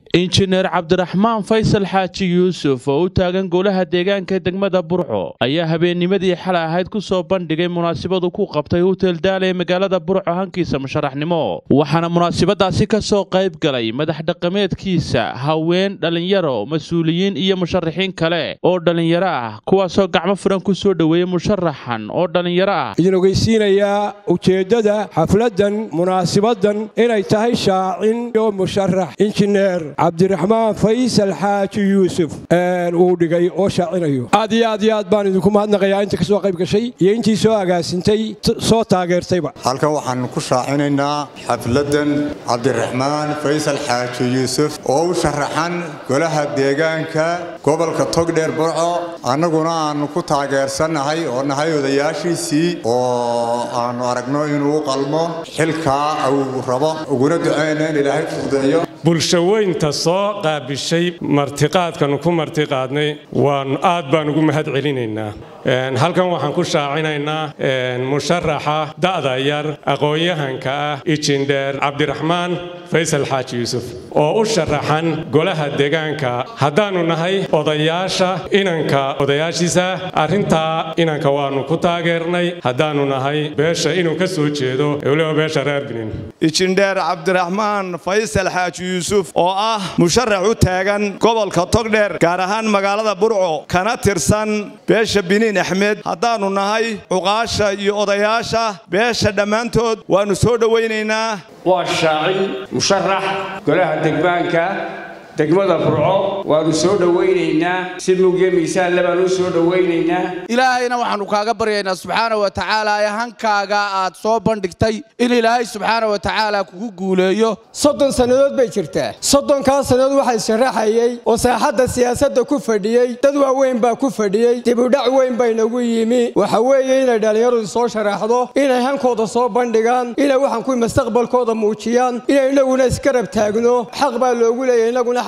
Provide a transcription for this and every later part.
injineer cabdiraxmaan faysal xaaji yuusuf oo u taagan golaha deegaanka degmada burco ayaa habeennimadii xalay ahayd ku soo bandhigay munaasabadu ku qabtay hutel daale ee magaalada burco hankiisa musharaxnimo waxaana munaasabadaasi ka soo qayb galay madax dhaqameedkiisa haween dhallinyaro mas-uuliyiin iyo musharaxiin kale oo dhallinyaro ah kuwaasoo gacmo furan ku soo dhoweeyey musharaxan oo dhallinyaro ah idin ogeysiinayaa ujeeddada xafladdan munaasibadan inay tahay shaacin iyo musharax injineer cabdiraxmaan faysal xaaji yuusuf uu dhigay oo shaacinayo aad iyo aad iyo aad baan idinku mahadnaqayaa inta ka soo qayb gashay iyo intii soo agaasintay soo taageertayba halkan waxaan ku shaacinaynaa xafladdan cabdiraxmaan faysal xaaji yuusuf oo u sharaxan golaha deegaanka gobolka togdheer burco annaguna aannu ku taageersannahay oo nahay odayaashiisii oo aannu aragno inuu u qalmo xilkaa uu rabo uguna ducayna in ilaahay fududeeyo bulshaweynta soo qaabishay martiqaadkanu ku martiqaadnay waan aad baan ugu mahad celinaynaa halkan waxaan ku shaacinaynaa musharaxa da'da yar aqoon-yahanka ah ijindheer cabdiraxmaan faysal xaaji yuusuf oo u sharaxan golaha deegaanka haddaannu nahay odayaasha inanka odayaashiisa arrintaa inanka waannu ku taageernay haddaannu nahay beesha inuu ka soo jeedo weliba beesha reer binin ijindheer cabdiraxmaan faysal xaaji yuusuf oo ah musharax u taagan gobolka togdheer gaar ahaan magaalada burco kana tirsan beesha biniin axmed haddaannu nahay cuqaasha iyo odayaasha beesha dhammaantood waannu soo dhowaynaynaa waa shaacin musharax golaha degmaanka degmada burco waannu soo dhowaynaynaa si mugyo miisaanle baanu u soo dhowaynaynaa ilaahayna waxaannu kaaga baryaynaa subxaana wa tacaala ee hankaaga aad soo bandhigtay in ilaahay subxaana wa tacaala kugu guuleeyo soddon sannadood bay jirtaa soddonkaa sannadood waxaa sharaxayey oo saaxadda siyaasadda ku fadhiyey dad waaweyn baa ku fadhiyey dibudhac weyn baynagu yimi waxa weeye inay dhallinyaradu soo sharaxdo inay hankooda soo bandhigaan inay waxaan kuwi mustaqbalkooda muujiyaan inay inaguna iskarab taagno xaq baa loogu leeyahy inaguna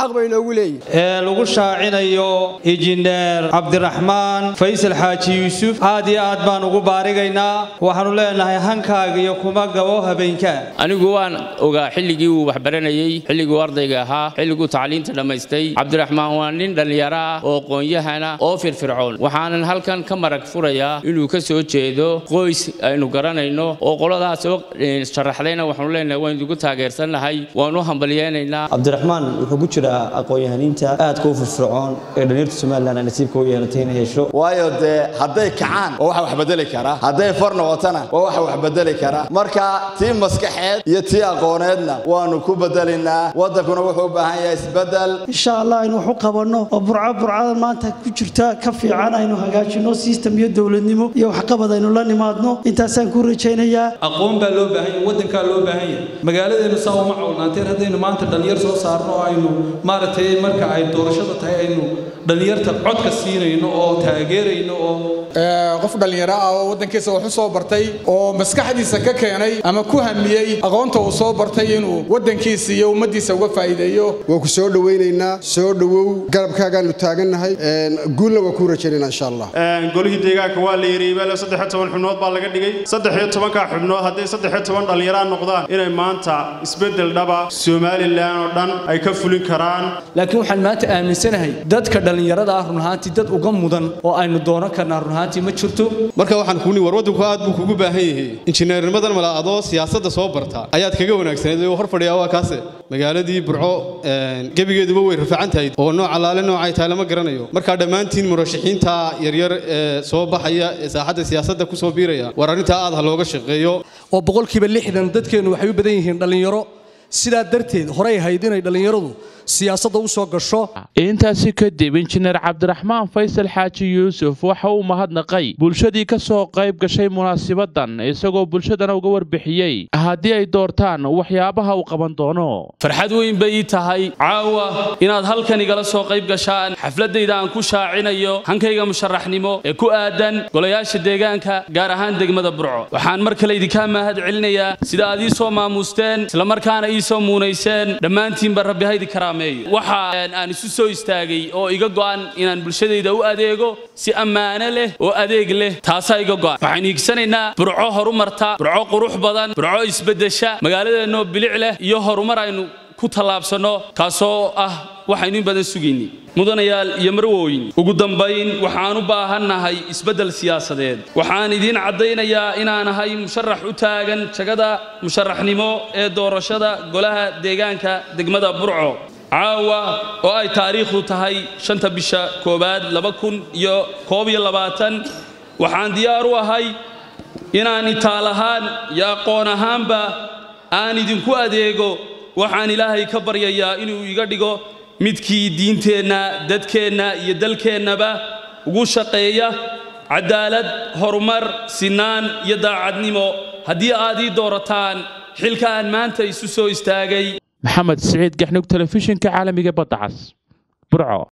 ee lagu shaacinayo injineer cabdiraxmaan faysal xaaji yuusuf aad iyo aad baan ugu baarigaynaa waxaannu leenahay hankaaga iyo kuma gabo habeenkaa anigu waan ogaa xilligii uu waxbaranayey xilliguu ardayga ahaa xilliguu tacliinta dhammaystay cabdiraxmaan waa nin dhallinyaro ah oo qoonyahana oo firfircoon waxaanan halkan ka marag furayaa inuu ka soo jeedo qoys aynu garanayno oo qoladaas oo sharaxdayna waxaanu leenahay waan idigu taageersannahay waan u hambalyeenaynaa cabdiraxmaan wuxuu ku jiraa aqoon-yahaniinta aadka u firfircoon ee dhallinyarta somalilan ay nasiibka u yeelatay inay hesho waayo dee hadday kacaan waa waxa wax bedeli kara hadday far noqotana waa waxa wax bedeli kara marka tii maskaxeed iyo tii aqooneedna waannu ku bedelaynaa waddankuna wuxuu u baahan yahay isbeddel insha allah aynu wax u qabanno oo burco burcada maanta ku jirta ka fiican aynu hagaajinno sistem iyo dowladnimo iyo waxqabad aynu la nimaadno intaasaan ku rajaynayaa aqoon baa loo baahan yahay waddankaa loo baahan yahay magaaladeennu saa uma cawlnaanteen haddaynu maanta dhallinyar soo saarno oo aynu maaragtay marka ay doorashada tahay aynu dhallinyarta codka siinayno oo taageerayno oo qof dhallinyaro ah oo waddankiisa wax u soo bartay oo maskaxdiisa ka keenay ama ku hamiyey aqoonta uu soo bartay inuu waddankiisa iyo ummaddiisa uga faa'iideeyo waan ku soo dhowaynaynaa soo dhowow garabkaagaannu taagannahay guulna waan kuu rajaynaynaa insha allah golihii deegaanka waa la yiriibale saddex iyo toban xubnood baa laga dhigay saddex iyo tobankaa xubnood hadday saddex iyo toban dhallinyaraan noqdaan inay maanta isbeddel dhaba somalilan oo dhan ay ka fulin karaan laakiin waxaan maanta aaminsanahay dadka dhallinyarada ah run ahaantii dad uga mudan oo aynu dooran karnaa run ahaantii ma jirto marka waxaan kuuni war waddanku aad buu kugu baahan yahay injineernimadan mala adoo siyaasadda soo barta ayaad kaga wanaagsaneed hor fadhiyaa waa kaase magaaladii burco gebigeeduba way rafacan tahay oo nooc allaale noocay tahay lama garanayo markaa dhammaantiin murashaxiinta yaryar ee soo baxaya ee saaxadda siyaasadda ku soo biiraya war arrintaa aad ha looga shaqeeyo oo boqolkiiba lixdan dadkeennu waxay u badan yihiin dhallinyaro sidaa darteed horey ahayd inay dhallinyaradu siyaasadda u soo gasho intaasi kadib injineer cabdiraxmaan faysal xaaji yuusuf waxa uu mahadnaqay bulshadii ka soo qayb gashay munaasibadan isagoo bulshadana uga warbixiyey haddii ay doortaan waxyaabaha uu qaban doono farxad weyn bay ii tahay caawa inaad halkan igala soo qayb gashaan xafladayda aan ku shaacinayo hankayga musharaxnimo ee ku aadan golayaasha deegaanka gaar ahaan degmada burco waxaan mar kale idinkaa mahad celinayaa sida aad ii soo maamuusteen islamarkaana ii soo muunayseen dhammaantiinba rabbi haydi karaame waxa aan isu soo istaagay oo iga go'an inaan bulshadayda u adeego si ammaano leh oo adeeg leh taasaa iga go'an waxaynu higsanaynaa burco horumarta burco qurux badan burco isbeddesha magaaladeenoo bilic leh iyo horumar aynu ku tallaabsanno kaasoo ah waxaynu in badan sugaynay mudanayaal iyo marwooyin ugu dambayn waxaan u baahannahay isbeddel siyaasadeed waxaan idiin caddaynayaa inaan ahay musharax u taagan jagada musharaxnimo ee doorashada golaha deegaanka degmada burco caawa oo ay taariikhdu tahay shanta bisha koowaad laba kun iyo koob iyo labaatan waxaan diyaar u ahay inaan itaal ahaan iyo aqoon ahaanba aan idinku adeego waxaan ilaahay ka baryayaa inuu iga dhigo midkii diinteenna dadkeenna iyo dalkeennaba ugu shaqeeya cadaalad horumar sinaan iyo daacadnimo haddii aad ii doorataan xilka aan maanta isu soo istaagay maxamed siciid gaxnug telefishinka caalamiga badda cas burco